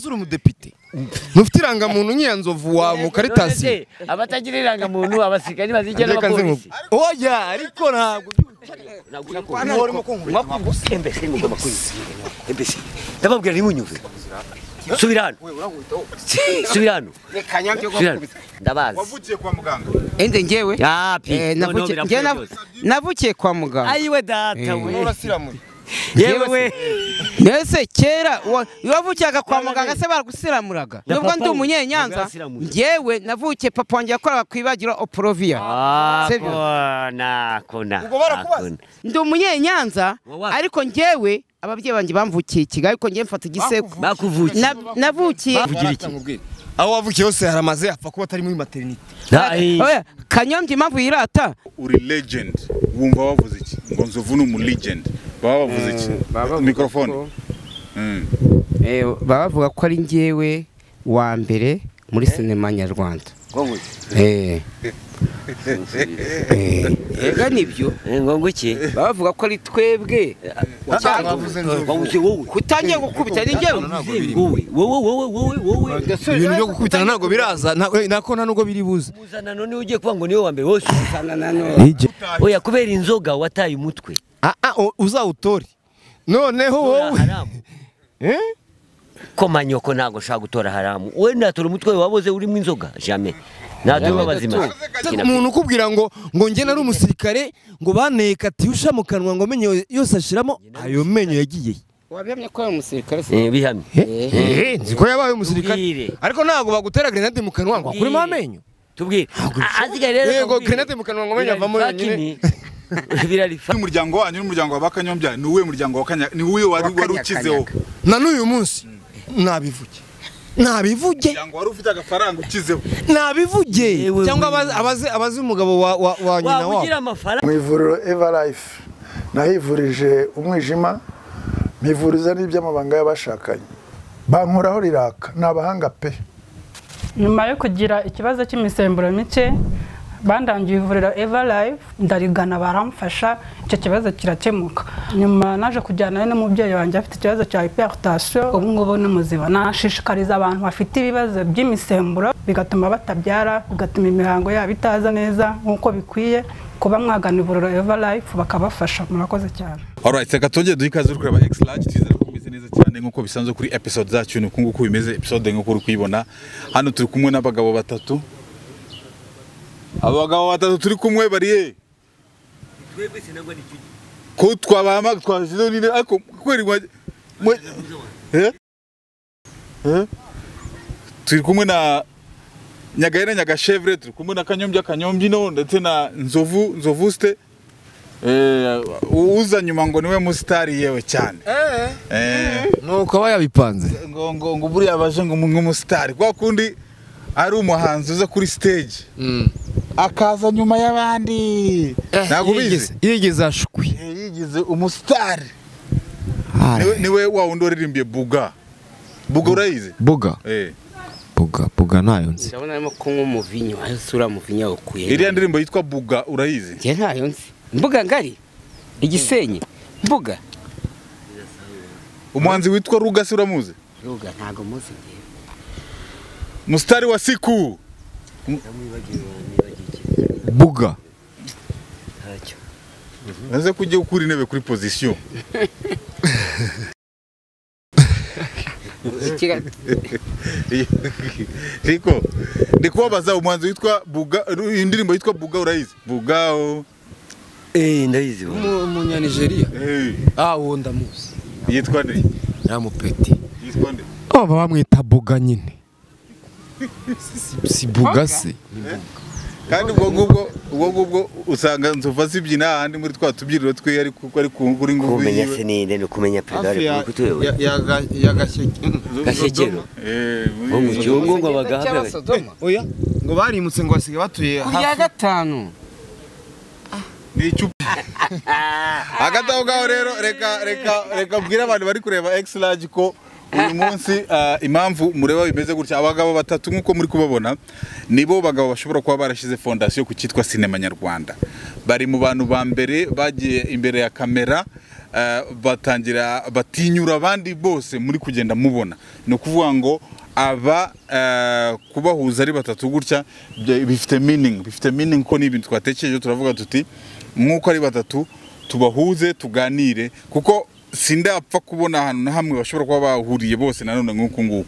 uri umudepite ntufite irangamuntu nyiyanzovu wa mukaritasi abatagira irangamuntu abasirikari bazijya n'abapolisi oya ariko ntabwo ndababwira ntimunyumve subira hano subira hano subira hano ndabazi wavukiye kwa muganga ende njyewe yapi Eh, noneho navukiye- njye birakuye nav- rwose. navukiye kwa muganga ayiwe data we urasiramura yewe mbese kera wa- wavukiyaga kwa muganga se baragusiramuraga Na nubwo papa ndi we umunyenyanza ntabwo njyewe navukiye papa wanjye yakoraga ku ibagiro oporoviya Se byo. akona akona Ubwo barakubaza? akona. ndi umunyenyanza Wawa. ariko njyewe ababyeyi banjye bamvukiye i kigali ariko njyewe mfata igisekuru bakuvukiye Na- navukiye Bavugira iki? aho wavukiye hose haramaze apfa kuba atari muri materinite Na- eh, Oya, kanyombya impamvu yirata uri legend wumva wavuze iki ngo nzovu ni umu legend baba bavuze iki mikorofone Mm. Eh, baba bavuga ko ari njyewe wa mbere muri sinema nyarwanda Eh. Eh. Ega nibyo eh, ngo ngwiki baba bavuga ko ari twebwe cyangwa wabuze wowe kutangiye gukubita ni njyewe wowe wowe wowe wowe wowe ibintu byo gukubitana ntabwo biraza nta- eh, nako nta nubwo biri buze muzanano niwe ugiye kuba ngo niwe wa mbere wose oya kubera inzoga wataye umutwe Ah, ah, o- uzawutore noneho wowe haramu Eh? ko manyoko ntabwo nshaka gutora haramu we natora umutwe wawe waboze urimo inzoga jame natora w'abazima Ariko umuntu ukubwira ngo ngo njye nari umusirikare ngo banteye katiyusha mu kanwa ngo amenyo yose ashiramo ayo menyo yagiye he? wabiyamye ko ari umusirikare se Eh, bihamye Eh, nzi ko yabaye umusirikare Ubwire. ariko ntabwo bagutera grenade mu kanwa ngo akuremo Ubwire. amenyo tubwire Ah, asigaye rero Yego, tubwire. grenade mu kanwa ngo amenyo Birari avamo fucking- birari fa- uyu muryango wanyu n'umuryango wa bakanyombya ni uwuhe muryango wa kanya ni uwuhe wari wari ukizeho na n'uyu munsi nabivuge nabivuge umuryango wari ufite agafaranga ukizeho nabivuge Yewe cyangwa we. abazi- abazi abazi umugabo wa wa- wa nyina waba ugira wabo amafaranga mu ivuriro eva life nahivurije umwijima mpivuriza n'iby'amabanga y'abashakanye bankuraho riraka ni abahanga pe nyuma yo kugira ikibazo cy'imisemburo mike bandangiye ivuriro eva live ndarigana baramfasha icyo kibazo kirakemuka nyuma naje kujyanayo n'umubyeyi wanjye afite ikibazo cya hypertension ubu ngubu ni muzima nashishikariza abantu bafite ibibazo by'imisemburo bigatuma batabyara bigatuma imihango yabo itaza neza nk'uko bikwiye kuba mwagana ivuriro eva life bakabafasha murakoze cyane alright reka tongere duhe ikaze uri kureba x large twizere ko bimeze neza cyane nk'uko bisanzwe kuri episode zacu ni uku nguku bimeze episode nk'uko uri kuyibona hano turi kumwe n'abagabo batatu abagabo batatu turi kumwe bariye ko twabama twashyizeho nini ariko kweri mwa- mwe- Eh? Eh? turi kumwe na nyagahera nyagashevre turi kumwe na kanyombya kanyombyino ndetse na nzovu nzovu site Eh, uza nyuma ngo niwe musitari yewe cyane Eh, nuko aba yabipanze ngo ngo ngo buriya baje ngo umwe umusitari kwa kundi ari umuhanzi uza kuri stage akaza nyuma y'abandi ntabwo ubizi yigeze ashwi Eh, yigize umusitari niwe niwe wa wundi waririmbiye buga buga urayizi buga Eh, buga buga ntayo nzi ndabona arimo kunywa umuvinyo aho usura umuvinyo awukuye iriya ndirimbo yitwa buga urayizi njye ntayo nzi mbuga ngari igisenyi mbuga umuhanzi witwa rugasi uramuzi ruga ntago muzi njyewe musitari wa siku buga maze kujya ukura intebe kuri pozisiyo Ikiga- Riko, ndi kubabaza umuhanzi witwa Buga, indirimbo yitwa Buga urayizi? Bugao. eh ndayizi wowe. umunyanigeriya Eh, ah uwo ndamuzi yitwa nde? namupeti Yitwa nde? baba bamwita buga nyine Si- si buga se Kandi ubwo ngubwo ubwo ngubwo usanga nzova zibyina ahandi muri twa tubyiriro twe ari ku ari ku kuri ngubu kumenya yiwe. senide no kumenya perezida wa repubulika utuyoboye Gashyekero. Eh, muri- wo mu gihugu ngo cyangwa bagahagarare Sodoma. oya ngo barimutse ngo basigaye batuye ku ya gatanu ni icupa. Hagati aho ngaho rero reka reka reka mbwire abantu bari kureba X large ko uyu munsi ah, impamvu mureba bimeze gutya abagabo batatu nk'uko muri kubabona nibo bagabo bashobora kuba barashyize fondasiyo ku cyitwa sinema nyarwanda bari mu bantu ba mbere bagiye imbere ya kamera eh, batangira batinyura abandi bose muri kugenda mubona ni ukuvuga ngo aba eh, kubahuza ari batatu gutya bya- bifite meaning bifite meaning ko ni ibintu twatekereje turavuga tuti nk'uko ari batatu tubahuze tuganire kuko sindapfa kubona ahantu na hamwe bashobora kuba bahuriye bose nanone nk'uku nguku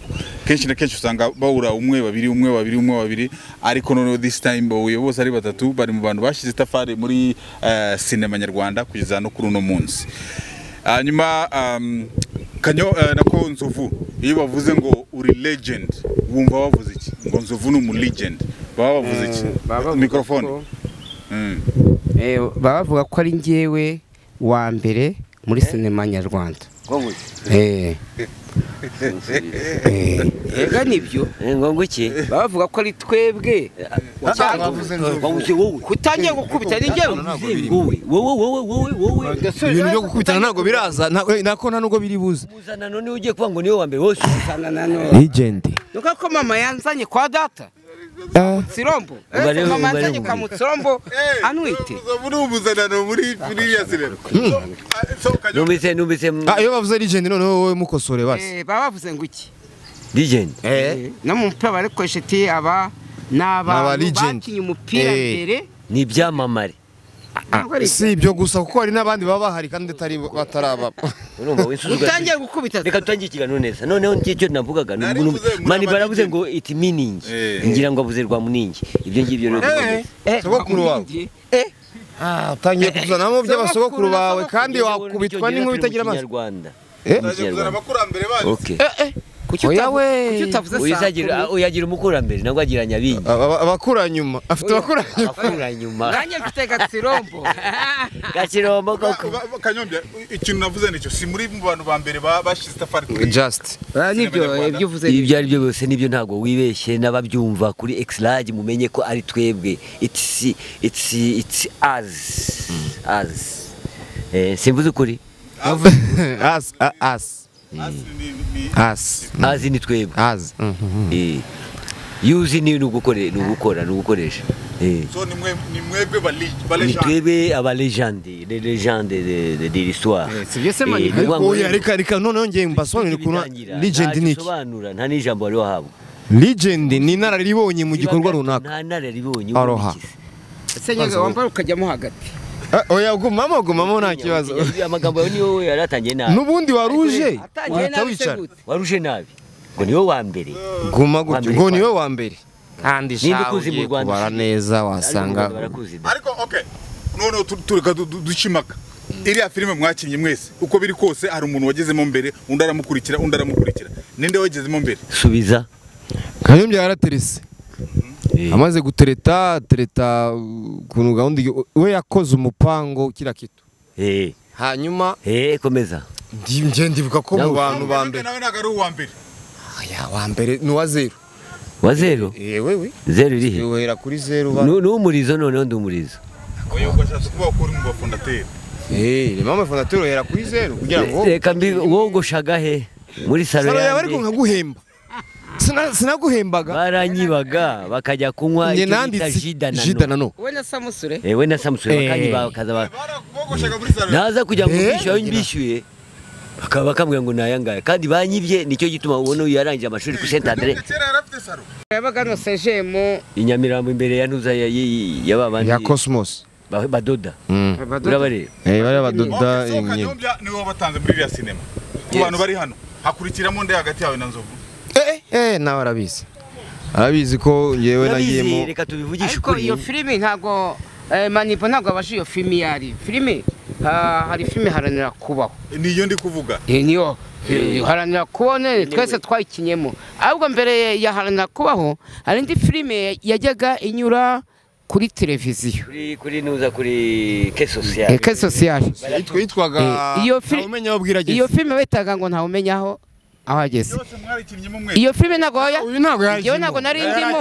kenshi na kenshi usanga bahura umwe babiri umwe babiri umwe babiri ariko noneho this time bahuye bose ari batatu bari mu bantu bashyize itafari muri eh, sinema nyarwanda kugeza no kuri uno munsi hanyuma um, kanyo eh, nako nzovu iyo bavuze ngo uri legend wumva bavuze iki ngo nzovu ni umu legend baba bavuze iki Eh, baba bavuga mikrofone ko- Mm. Eh, baba bavuga ko ari njyewe wa mbere muri sinema nyarwanda Eh. Eh. Ega nibyo ngo iki baba bavuga ko ari twebwe ngo wowe kutangiye gukubita ni njyewe wowe wowe wowe wowe wowe ibintu byo gukubitana ntabwo biraza ntabwo- nako nta nubwo biri buze muzanano niwe ugiye kuvuga ngo niwe wa mbere wose legend nuko ko mama yanzanye kwa data Ah, sirombo Ubare- Eh, mama ubare- yanzanye kwa mutsirombo Eh, anwite nzovu ni umuzanano muri biriya sinema So, ah, so kanyo numvise numvise mm, ah, iyo bavuze legend noneho wowe mukosore basi Eh, baba bavuze ngo iki legend Eh, no mu mupira barikoresha ti aba ni Aba abantu legend. bakinnye umupira Eh. mbere ni ibyamamare ntabwo ari si ibyo gusa kuko hari n'abandi baba bahari kandi atari bataraba urumva wisuzuga utangiye gukubita reka tutangire ikiganiro neza noneho nicyo navugaga ni Nari umuntu- mvuze muri mani baravuze abanyageni. ngo iti miningi Eh. ngira ngo abuze rwa muningi ibyo ngibyo rero bikomeye. Eh, sogokuru wawe. utangiye. Eh, Ah, utangiye kuzanamo by'abasogokuru bawe kandi wakubitwa Icyongereza n'inkuru turi mu itagira amazi Kinyarwanda. Eh? Mu Baje kuzana Kinyarwanda. abakurambere banyu Okay. kuki Oya utavu- we. kuki utavuze Uyizagira- sakuru? uyagira umukurambere nabwo agira nyabingi Aba- abakura nyuma afite abakura nyuma akura nyuma nanjye mfite gatsirombo gakirombo koko Ba- ba- Kanyombya ikintu navuze nicyo si muri mu bantu ba mbere ba- bashize itafari kuri just nibyo Abanyarwanda. ibyo uvuze ibyo ari byo byose nibyo ntabwo wibeshye n'ababyumva kuri exlage mumenye ko ari twebwe it's it's it's us us eh simvuze ukuri as a- as Asi ni- ni- as us ni twebwe as Mhm. eh yuzi ni ugukore ni ugukora ni ugukoresha eh so ni mwe- ni mwebwe ba li- ba ni legend twebwe aba legende les legende de de de l'histoire Eh, sibyo se mani- ni ukuvuga ngo Oya, reka reka noneho ngiye mbasobanurire ukuntu bitangira. legend Ntacyo ni iki usobanura nta n'ijambo wari wahabwa legend ni inararibonye mu gikorwa runaka nta nararibonye Aroha. senyaga wambara ukajyamo hagati Ah, oya gumamo gumamo nta kibazo amagambo yawe niyo yari atangiye nabi n'ubundi wari uje atangiye wahita nabi se wicara gute wari uje nabi ngo niwe wa mbere guma Wa gutyo mbere ngo kwa- niwe wa mbere kandi Ninde shawe ukuzi mu ugiye Rwanda kubara ushinzwe? neza Ariko wasanga barakuzi da. ariko okay noneho tu- tureka du- du- ducimaka iriya filime mwakinnye mwese uko biri kose hari umuntu wagezemo mbere undi aramukurikira undi aramukurikira ninde wagezemo mbere subiza kanyombya yaraterese Eh. amaze gutereta tereta uh, ukuntu gahunda igi- we yakoze umupango kira kitu eh hanyuma eh komeza ndi- nje ndibuka ko mu Nawe- bantu ba mbere nawe ntabwo ari uwa mbere aya wa mbere ni uwa zeru wa zero yewe we zero iri he uhera kuri zeru ba Nu- ni umurizo noneho ndi umurizo oya ugashatse kuba wakura mu bafondateri eh ni mama fondateri uhera kuri zeru kugira ngo reka mbi wogoshaga he muri salo salo yawe ariko yanjye nkaguhemba Sina- sinaguhembaga baranyibaga bakajya kunywa njye icyo bita nanditse jidanano jidanano we na samusure eh we na samusure Eh. bakanyibaga bakaza ba- barabogoshaka muri salo naza kugira ngo Eh, mbishyure aho ngira. mbishyuye bakaba bakambwira ngo ni ayangaya kandi banyibye nicyo gituma ubona uyu yarangije amashuri kuri Saint Andre kera yarafite salo yabaga hano sejemo i Nyamirambo imbere ya ntuza ya ya- ya- ya ba bandi ya cosmos ba- badoda Mm. urabareba eh bari badoda Okay, so imyenda kanyombya niwe wabatanze muri iriya sinema ku bantu bari hano hakurikiramo nde hagati yawe na nzovu eh eh nawe arabizi arabizi ko ngewe urabizi nagiyemo reka tubivugishe ariko ukuri iyo filime ntabwo eh, manipo ntabwo abasha iyo filime iyo ari filime ah, hari filime haranira kubaho niyo ndi kuvuga iyi niyo eh, haranira kubaho nene twese twayikinyemo ahubwo mbere ya haranira kubaho hari indi filime yajyaga inyura kuri televiziyo kuri kuri nuza kuri ke sociale eke sosiyali yitwaga Eh, iyo fi- umenya aho bwira iyo filime bitaga ngo ntawe umenya aho aho ageze yose mwarikinyemo mwe iyo filime ntabwo ya uyu ntabwo yari Njyewe ntabwo nari ndimo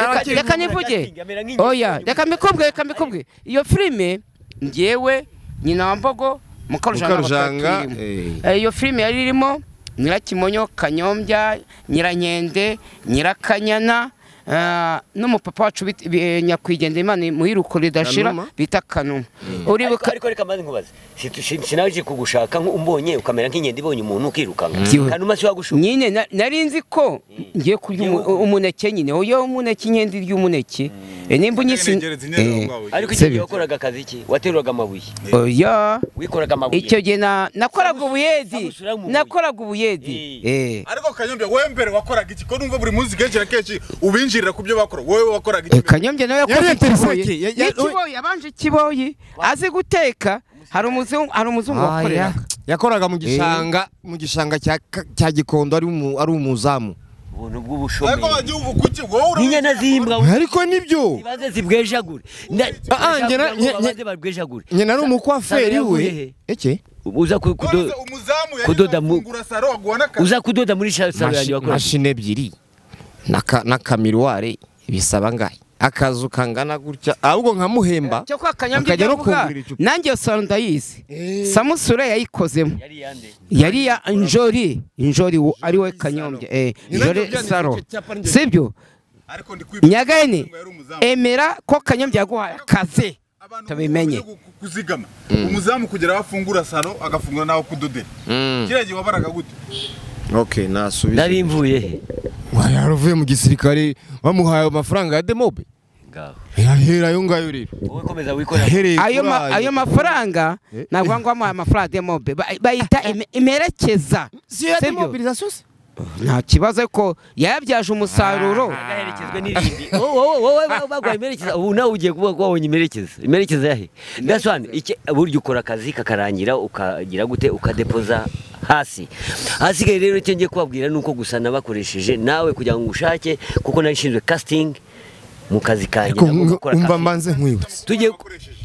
Reka- reka nivuge oya reka mbikubwe reka mbikubwe iyo filime njyewe nyina wa mbogo mukarujanga mukarujanga irimo Eh, iyo filime yari irimo nyirakimonyo kanyombya nyirankende nyirakanyana ah, n'umupapa wacu bit- bi- nyakwigendera imana muhiruko ridashira Kanuma? bita kanuma uribuka ariko reka maze nkubaze Si- si- sinaje kugushaka nko umbonye ukamera nk'inkende ibonye umuntu ukirukanka Byibuze. kanuma si wagushuka nyine na- nari nzi ko ngiye kurya umu- Ngiye- umuneke nyine oyo umuneke inkende irya umuneke Eh, nimba unyisi Ngerengereza inyeri Eh, wawe. ariko Sibyo. icyo gihe wakoraga akazi ki wateruraga amabuye oya wikoraga amabuye icyo gihe na- nakoraga ubuyedi samusura mu buye. nakoraga ubuyedi eh ariko kanyombya wowe mbere wakoraga iki ko numva buri munsi kenshi na kenshi ubinjirira ku byo bakora wowe wakoraga iki Eh, kanyombya nawe yakoze Yari yatereseke, ikiboyi ya- ya- n'ikiboyi abanje ikiboyi azi guteka hari umuzungu hari umuzungu wakorera yakoraga mu gishanga mu gishanga cya cya Gikondo ari umu- ari umuzamu ubuntu ariko bw'ubushomeri wagiye ubu kuki wowe n'inyana zimbwa we. ariko nibyo ibanze zibwejagure Na- Ah, ah, njye na- ngo njye- babanze babwejagure nyina nari umukwaferi Sara we yaguye he? eke uza ku- kudo- urabona umuzamu yagize kudoda mu- afungura saro aguha n'akazi uza kudoda muri sha- salo yanjye Mashi- wakoraga mashini ebyiri na ka- na kamiruware bisaba ngahe akazu kangana gutya ahubwo nkamuhemba cyo kwa kanyombya Akajya ibyo no avuga kungurira icupa. nanjye iyo saro ndayizi samusura yayikozemo yari yande yari ya njori njori wo- ari we kanyombya eh njori saro sibyo ariko ndi kwibwira nyagahene ko yari umuzamu. emera ko kanyombya yaguhaye akazi Abantu tubimenye. bakwiye gu- kuzigama umuzamu kugera aho afungura saro agafungura n'aho kudodera kiriya gihe wabaraga gute okay nasubize nari mvuye he wari yaravuye mu gisirikare bamuhaye amafaranga ya demobe ngaho yahera ayo ngayo rero wowe komeza wikorera yahereye ayo ma- kuri ayo mafaranga ntabwo bangwamo amafaranga ya mobe Ba- bayita ime- imerekeza siyo ya sibyo? demobilisation se nta kibazo ariko yabyaje umusaruro agaherekezwe n'irindi wowe wowe wowe bagwaye imerekeza ubu nawe ugiye kuvuga ko wabonye imerekeza imerekeza yahe ndasobanura iki burya ukora akazi kakarangira ukagira gute ukadepoza hasi hasigaye rero icyo ngiye kubabwira ni uko gusa nabakoresheje nawe kugira ngo ngushake kuko nari nshinzwe casting mu kazi kanjye ariko nako gakora umva casting. mbanze nkwibutse tujye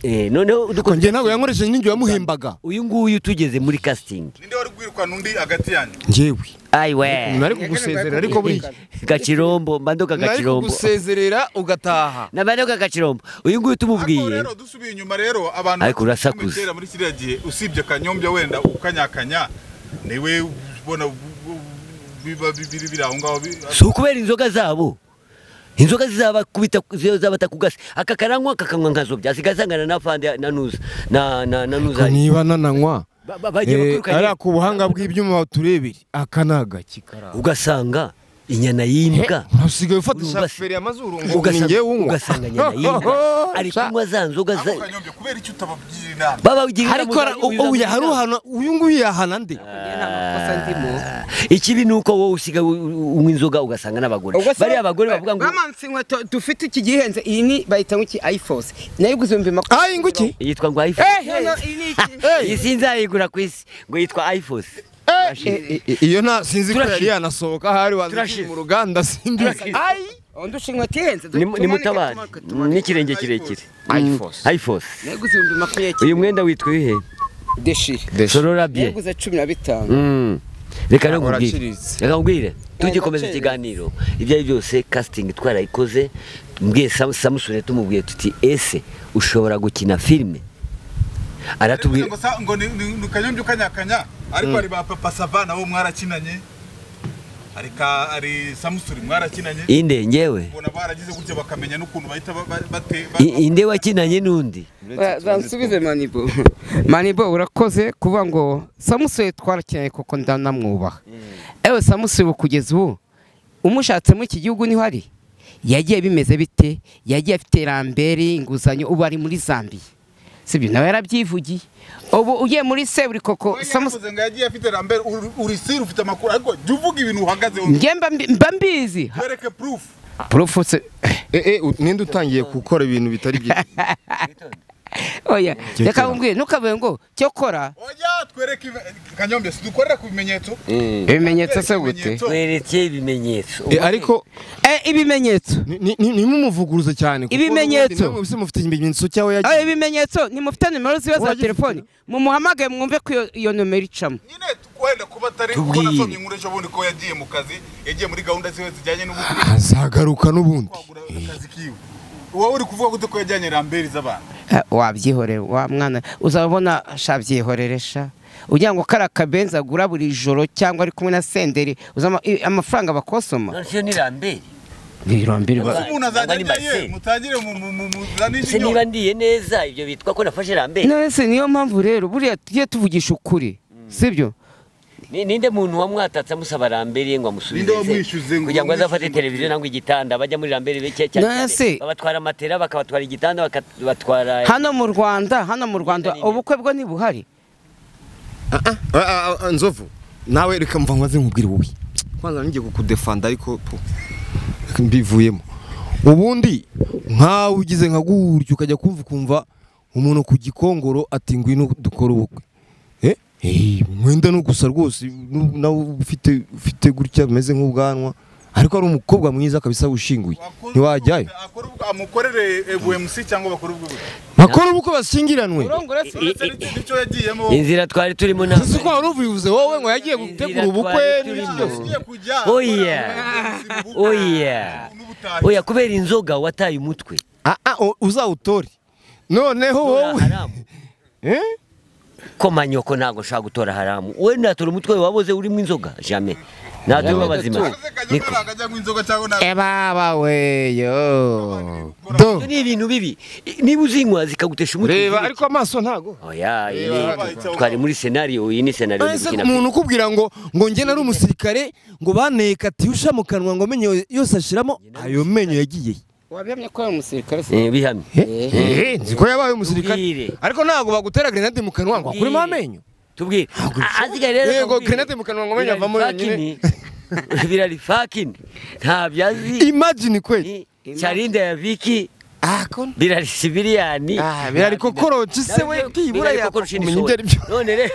eh, noneho ko dukoze njye ntabwo yankoresheje n'ingiyo yamuhembaga uyu nguyu tugeze muri casting ninde wari kwirukana undi hagati yanyu njyewe ayiwe nari kugusezerera ariko buriya gacirombo mbandoka nari gacirombo kugusezerera ugataha nabandoka gacirombo uyu nguyu ariko tumubwiye rero dusubiye inyuma rero abantu Ariko urasakuza. kera muri kiriya gihe usibye kanyombya wenda ukanyakanya niwe ubona bu- bu- biba bibiri biri aho ngaho bi- si ukubera inzoga zabo inzoga zizabakubita zabatakugase aka karanywa kakanywa nkazobya asigaye asangana n'afande na nuza na na na nuza niba nananywa Ba- ba- bagiye bakurukanye. ari ako buhanga bw'ibyuma turebere aka ni agakikara ugasanga inyana y'imbwa usigaye ufata Ugasanga- ishaferi y'amazuru ngo ni ugasanga njyewe unywa ugasanga inyana y'imbwa ari kunywa za nzoga ako za kanyombya kubera icyo utabagira inama baba ugira inama ariko ara- za- u- ubu yaharuhana uyu nguyu yahana nde Ah, ikibi ni uko wowe usiga unywa inzoga ugasanga n'abagore bariya abagore bavuga ngo bamanitse inkweto dufite iki gihenze iyi ni bayita nk'iki ayifose nayiguze ibihumbi makumyabiri ayi nguki yitwa ngo iphone Eh, no, no, iyi ni iki? iyi sinzayigura ku isi ngo yitwa iphone iyo nta sinzi ko Turashize. yari yanasohoka ahari wazikije Turashize. mu ruganda simbizi Turashize. ayi undusha inkweto ihenze du- ni tumanike, mutabari tumanike, tumanike. n'ikirenge kirekire Ayifos. iphone nayiguze ibihumbi makumyabiri uyu mwenda witwa ibihe deshire sorora bye nayiguze cumi na bitanu Mm. reka rero nkubwire Uraciriritse. reka nkubwire tugikomeza gaciro. ikiganiro ibyo ari byo byose casting twarayikoze mbwiye Sam- samusure tumubwiye tuti ese ushobora gukina filime aratubwira ngo sa- ngo ni- ni ni kanyombya ukanyakanya ariko hari ba papa sava nabo mwarakinanye hari ka hari samusuri mwarakinanye inde ngewe ubona baragize gutya bakamenya n'ukuntu bahita ba- ba- bate I- inde wakinanye n'undi Ba- bansubize manibo manibo urakoze kuvuga ngo samusure twarakeneye kuko ndanamwubaha ewe samusure ubu kugeza ubu umushatse muri iki gihugu niho ari yagiye bimeze bite yagiye afite rambere inguzanyo ubu ari muri zambiya sibyo nawe yarabyivugiye ubu ugiye muri seburikoko samusure samusuri ngo yagiye afite rambere uri- urisiri ufite amakuru ariko jya uvuga ibintu uhagazeho njye mba mbi- mba mbizi wereke purufu porofuse ninde utangiye gukora ibintu bitari byiza oya reka nkubwire ntukavuge ngo cyo kora oya twereke ive- kanyombya sidukorera ku bimenyetso ibimenyetso se gute wereke ibimenyetso Eh, ariko Eh, ibimenyetso ni- ni- ni- nimumuvuguruze cyane kuko Ibimenyetso. n'ubundi namwe se mufite ibimenyetso cy'aho Ayo yagiye ibimenyetso nimufite nimero ziba za Wagize telefoni mumuhamagaye mwumve ko iyo- iyo nomero icamo nyine wenda kuba atari kuko Tubwire. nasomye inkuru ejo bundi ko yagiye mu kazi yagiye muri gahunda ziwe zijyanye n'ubukwe azagaruka n'ubundi kwagura akazi kiwe wowe uri kuvuga gute ko yajyanye rambere z'abantu Eh, wabyihorera wa mwana uzabona sha byihorere sha ugira ngo kari akabenzi agura buri joro cyangwa ari kumwe na senderi uzama i- amafaranga bakosoma none siyo ni rambere birombe Ese umuntu azajya ajya ye mutangire mu- mu- mu- muzane se niba ikinyoma ndiye neza ibyo bitwa ko nafashe rambere nese niyo mpamvu rero buriya tujye tuvugisha ukuri sibyo Ni- ninde muntu wamwatatse amusaba rambere ngo amusubize Ninde se? wamwishyuze ngo kugira ngo azafate amwishyuze televiziyo nangwa igitanda bajya muri rambere beke cyane Na cyane se- babatwara matera bakabatwara igitanda bakabatwara hano mu rwanda hano mu rwanda ubukwe bwo ntibuhari nzovu nawe reka mva ngo aze nkubwire wowe kwanza nijye kukudefanda ariko po, reka mbivuyemo ubundi nkawe ugize nka gutyo ukajya kumva ukumva umuntu ku gikongoro ati ngwino dukore ubukwe Eh, eh, mwenda no gusa rwose nu- nawe ufite ufite gutya bimeze nk'ubwanwa ariko ari umukobwa mwiza kabisa wishinguye ntiwajyayo Akora ubukwe- amukorere ebuemusi cyangwa bakore ubwo bukwe bakora ubukwe bashyingiranwe Uretse n'icyo- n'icyo yagiyemo inzira twari turimo ntabwo ese uko wari ubivuze wowe ngo yagiye gutegura ubukwe n'ibindi Inzira twari byose turimo. Ugiye kujya Oya. Oya. N'ubutaha. oya kubera inzoga wataye umutwe Ah, ah, o- uzawutore noneho wowe haramu Eh? ko manyoko ntabwo nshaka gutora haramu we natora umutwe wabuze urimo inzoga jame natura abazima Akaze kajya niko gukora akajya kunywa inzoga cyangwa nta- ebaba weyo Do. Ibyo ni ibintu bibi niba uzinywa zikagutesha umutwe reba uzireke. ariko amaso ntago oya iyi Reba. ni- twari muri senariyo iyi ni senariyo ese umuntu ukubwira ngo ngo njye nari umusirikare ngo banteye katyusha mu kanwa ngo menye yose ashiramo ayo menyo yagiye wabiyamye ko ari umusirikare se bihamye he nzi ko yabaye umusirikare Ubwire. ariko ntabwo bagutera grenade mu kanwa ngo akuremo Ubwire. amenyo tubwire azigare rero yego akubwire. grenade mu kanwa ngo menyo avamo Birari yonyine fucking. birari fakini ntabyo azi imagine kweli charinda ya viki ah ko birari sibiliyani Ah, birari kokoroci se we, byibura yakumenya ibyo ari byo. none rero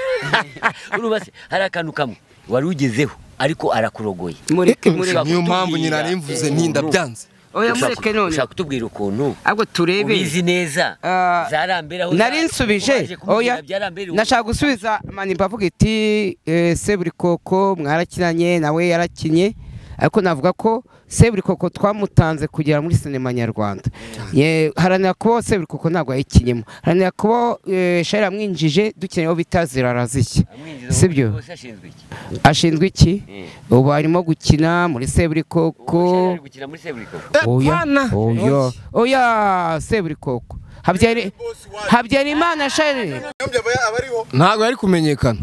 urumva se hari akantu kamwe wari ugezeho ariko arakurogoye mureke mureke Ushaka niyo mpamvu kutubwira. nyina narimvuze nti ndabyanze oya Ushaka- mureke none ushaka kutubwira ukuntu ahubwo turebe ubizi neza Ah, zarambera aho nari za- nsubije waje kumubwira oya byarambera ubu. nashaka gusubiza manipa avuga iti "Eh, seburikoko mwarakinanye nawe yarakinye ariko navuga ko seburikoko twamutanze kugera muri sinema nyarwanda Ye- haranira kuba seburikoko ntabwo yayikinyemo haranira kuba eh, shari yamwinjije dukeneye aho bita zirarazishya Amwinjiza si mu- byo bose ashinzwe iki? ashinzwe iki Eh. ubu arimo gukina muri seburikoko Ubu ari gukina muri Seburikoko. oya oya oya seburikoko Habyari- habyarimana shari Niyomvya aba- aba ariho. ntabwo yari kumenyekana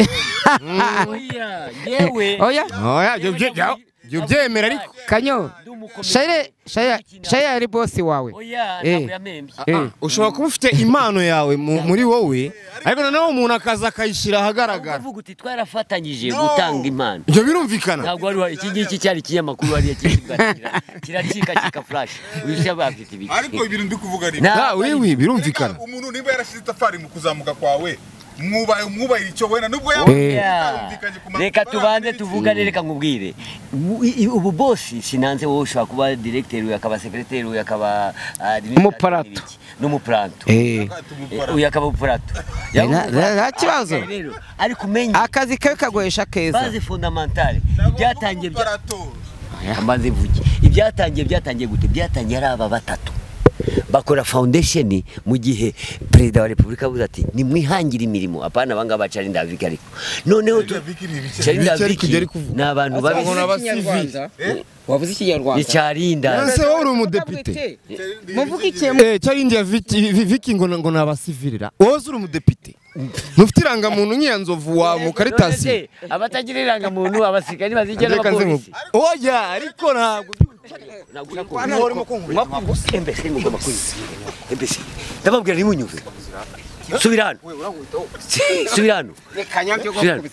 Oya, yewe. oya oya ibyo bye- bya- ibyo byemera ariko kanyo Ndi umukomedi. shayire shayire shayire ari bosi wawe Oya, Eh. ntabwo yamembye. Eh, ushobora kuba ufite impano yawe mu- muri wowe ariko noneho umuntu akaza akayishyira ahagaragara Uvuga uti twarafatanyije No. gutanga impano. ibyo birumvikana Ntabwo wari wa- iki ngiki cyari ikinyamakuru hariya kiribwakira. Kiracikacika flash. Uyu bafite ibi. ariko ibintu ndi kuvuga ni nta wiwi Reka, birumvikana umuntu niba yarashize itafari mu kuzamuka kwawe mwubaye mwubahira icyo wenda nubwo yaba Eh. utarumvikanye ku ma- reka tubanze barambiranye. tuvugane reka nkubwire U- i- ubu bosi sinanze wowe ushobora kuba directeur uyu akaba secrétaire uyu akaba administrateur Umuparato. n'ibiki. n'umuparato eh. Tumubara. uyu akaba umuparato Eh, nta- nta- nta kibazo. Rero, ariko umenye akazi kawe kagoyesha keza baze fondamentale Ntabwo byatangiye uvuga bya- umuparato. mbanze mvuge ibyatangiye byatangiye gute byatangiye ari aba batatu bakora foundation mu gihe perezida wa repubulika avuze ati nimwihangire imirimo apana abangaba bacarinda viki ariko noneho tu- Viki ni ibiki? Charinda Viki ariko Viki ibyo ari kuvuga. ni abantu babi ni ikinyarwanda Charinda Ese wowe uri umudepite muvuge ikintu Eh, cyari indiya viki vi- viki ngo ngo ni abasivirira wowe uri umudepite ntufite irangamuntu nk'iya nzovu wa mu karitasi None se, abatagira irangamuntu abasirikari bazigera reka nze abapolisi nku- oya ariko ntabwo Ntabwo ushaka ubu. Embese, ngomba kwiba. Embese, ndababwira ntimunyumve subira hano subira hano Subira hano.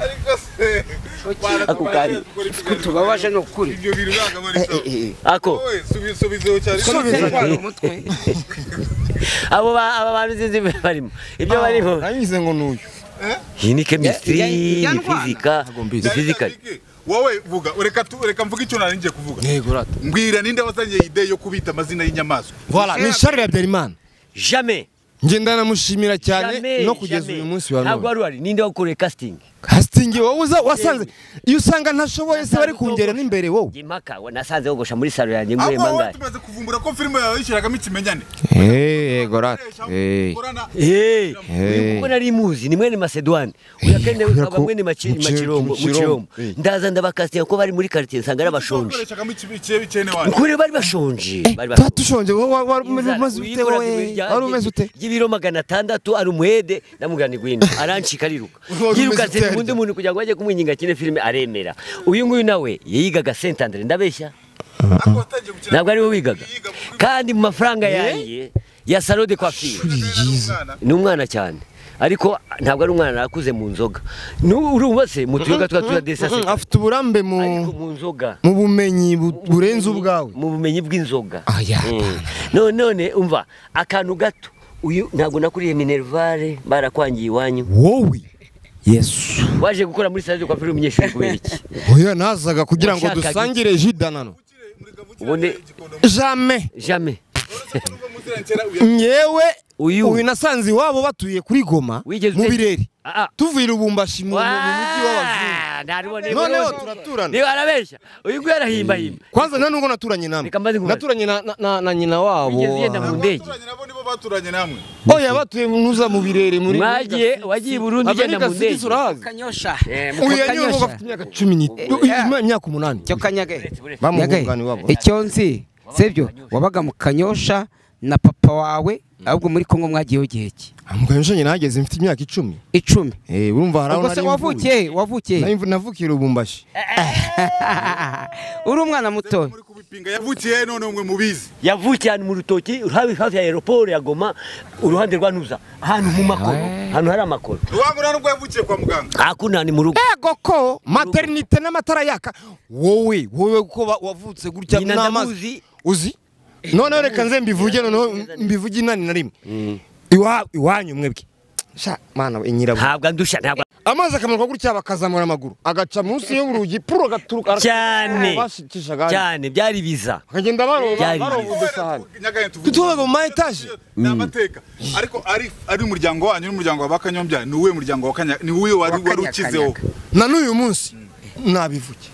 Ariko se, Ako kanya. tubabaje ni ukuri ibyo bintu ntabwo aba ari sawa. ako Wowe, subi- subiza uwo cyari- abo ba- aba bantu sinzi ibyo barimo ibyo barimo nanyuze ngo ni uyu iyi ni kemistiri Ya- ya- ya ni Rwanda. fizika ni mbizi. fizikari Viki, wowe vuga reka tu- reka mvuge icyo nari ngiye kuvuga yego rata mbwira ninde wazanye iyi ide yo kubita amazina y'inyamaswa voilà ni Charles Habyarimana jame ngenda namushimira cyane Jamais, no kugeza jamais. uyu munsi wa ntabwo none wari uhari ninde wakoreye casting kasitingi wowe uza- wasanze iyo usanga ntashoboye se bari kungera n'imbere wowe Njye impaka wa- nasanze wogosha muri salo yanjye nguye ahubwo wowe mangahe tumaze kuvumbura ko filime yawe yishyiragamo ikimenyane eee gorate eee Ukorana- Eh, Eh. kuko nari muzi ni mwene Macedone uya kende kubera ukaba ko mwene machi- mu Kirundo, Machirombo mu Kirundo. Machirombo Eh. ndaza ndabakasitira ko bari muri quartier nsanga ari abashonje Wakoreshagamo ikibi- ikibi- ikene wanyu. ukuri bari bashonje bari tuba dushonje wowe wari Inzara, umeze ute uyikora wowe ibirya- wari umeze ute y'ibiro magana atandatu ari umuhede namugana igwino arancika ariruka Wari umeze yiruka ute zera undi harya? muntu kugira ngo ajye kumwinyinga kine filime aremera uyu nguyu nawe yigaga Saint Andre ndabeshya Ariko watangiye gukina- ntabwo ariwe wigaga Yiga mu- kandi mu mafaranga yanjye ya salo de coiffure Umwana. ni umwana cyane ariko ntabwo ari umwana arakuze mu nzoga Nu- urumva se mu tuyoga twa tuya desase afite uburambe mu ariko mu nzoga mu bumenyi bu- burenze ubwawe mu bumenyi bw'inzoga Aya, Mm. none none umva akantu gato uyu ntabwo nakuriye minervare barakwangiye iwanyu wowe yesu waje gukora muri sale de coiffure umunyeshuri kubera iki oya nazaga kugira ngo Washakaga dusangire jidanano ubundi jame jamais nyewe Uyu. uyu nasanze iwabo batuye kuri goma Wigeze mu ute- bireri Ah, ah. tuvuye irubumbashi mu mu mujyi w'abazungu Waa, nariboneye noneho bose. turaturana niba arabeshya uyu nguyu arahimbahimba kwanza nta nubwo naturanye namwe Reka mbaze nkubaze. naturanye na- na- na- na nyina wabo Wigeze ugenda mu ndege Abaturanye nabo nibo baturanye namwe. oya batuye nuza mu birere muri mwagiye wagiye i burundi ugenda mu ndege urahazi kanyosha Eh, uyu Kanyosha. yanyu uvuga afite imyaka cumi n'itanu imyaka umunani cyo kanyage bamuhunganye Nyagaye, iwabo icyo nzi sibyo wabaga mu kanyosha na papa wawe ahubwo muri kongo mwagiyeho igihe ki amukanyosha nyina hageze mfite imyaka icumi icumi Eh, urumva hari aho ubwo se nari wavukiye he? wavukiye he? Nari mvu- navukiye irubumbashi uri umwana muto Muri kubipinga yavukiye none mwe mubizi. yavukiye ahantu mu rutoki hafi hafi ya aeroport ya goma uruhande rwa nuza ahantu mu makoro ahantu hari amakoro Ruhangura nubwo yavukiye kwa muganga. hakunda ni mu rugo ego ko materinite n'amatara yaka wowe wowe kuko ba- wavutse gutya Nyina n'amazi ndamuzi. uzi noneho reka nze mbivuge noneho mbivuge inani na rimwe Iwa- iwanyu mwebwe sha mana we nyirabura ntabwo andusha ntabwo amazi akamanuka gutya bakazamura amaguru agaca munsi y'urugi puro agaturuka Cyane. bashicishaga hano. cyane byari biza bakagenda baroba Byari baroba byiza. udusahani Nyagaye tuvuge. tutubaga mu ma etaje Ni amateka. Ariko ari ari umuryango wanyu n'umuryango wa Bakanyombya ni uwe muryango wa Kanya ni uwe wari Wa wari Kanyakanyaga. ukizeho. na n'uyu munsi nabivuge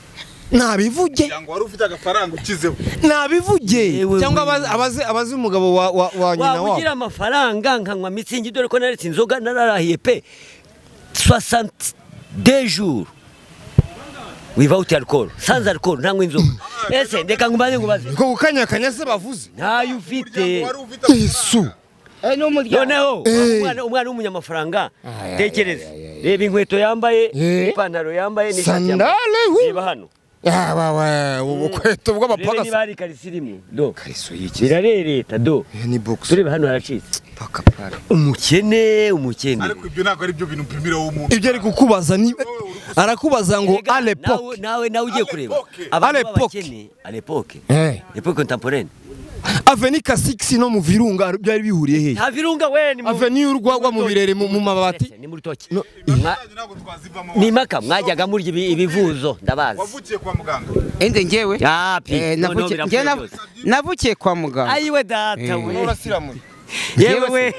nabivuge Muryango wari ufite agafaranga ukizeho. nabivuge Yewe cyangwa we. abazi- abazi abazi umugabo wa wa- wa nyina waba wabo ugira amafaranga nkanywa mitsingi dore ko naretse inzoga nararahiye pe 60 de jour without alcohol sans alcohol ntanywa inzoga ese ndeka ngubanze ngubaze niko gukanyakanya se bavuze ntayo ufite Muryango wari ufite yesu noneho Eh. umwana umwana w'umunyamafaranga tekereza reba inkweto yambaye Eh. ipantaro yambaye n'ishati yambaye sandale hu reba hano abawe ubukweto reba niba bw'abapagasi hari ikarisi irimo do kariso yiki birarereta do ni box tureba hano haracitse paka pare umukene umukene Ariko ibyo ntabwo ari byo bintu upimira w'umuntu. ibyo ari kukubaza ni arakubaza ngo Erega, alepoke nawe- nawe nawe ugiye kureba Alepoke. abantu Alepoke. b'abakene alepoke eh epoke contemporaine aveni kasixi no mu virunga byari bihuriye hehe nta virunga we ni mu- aveni y'urwagwa mu birere mu mu mabati ni mu rutoki No, Mwa- Yanyu ntabwo twazivamo. ni impaka mwajyaga murya ibi- ibivuzo ndabazi Wavukiye kwa muganga. ende ngewe Ah, pi. Eh, Noneho navukiye- birapfuye njye nav- byose. navukiye kwa muganga ayiwe data we urasiramuye yewe we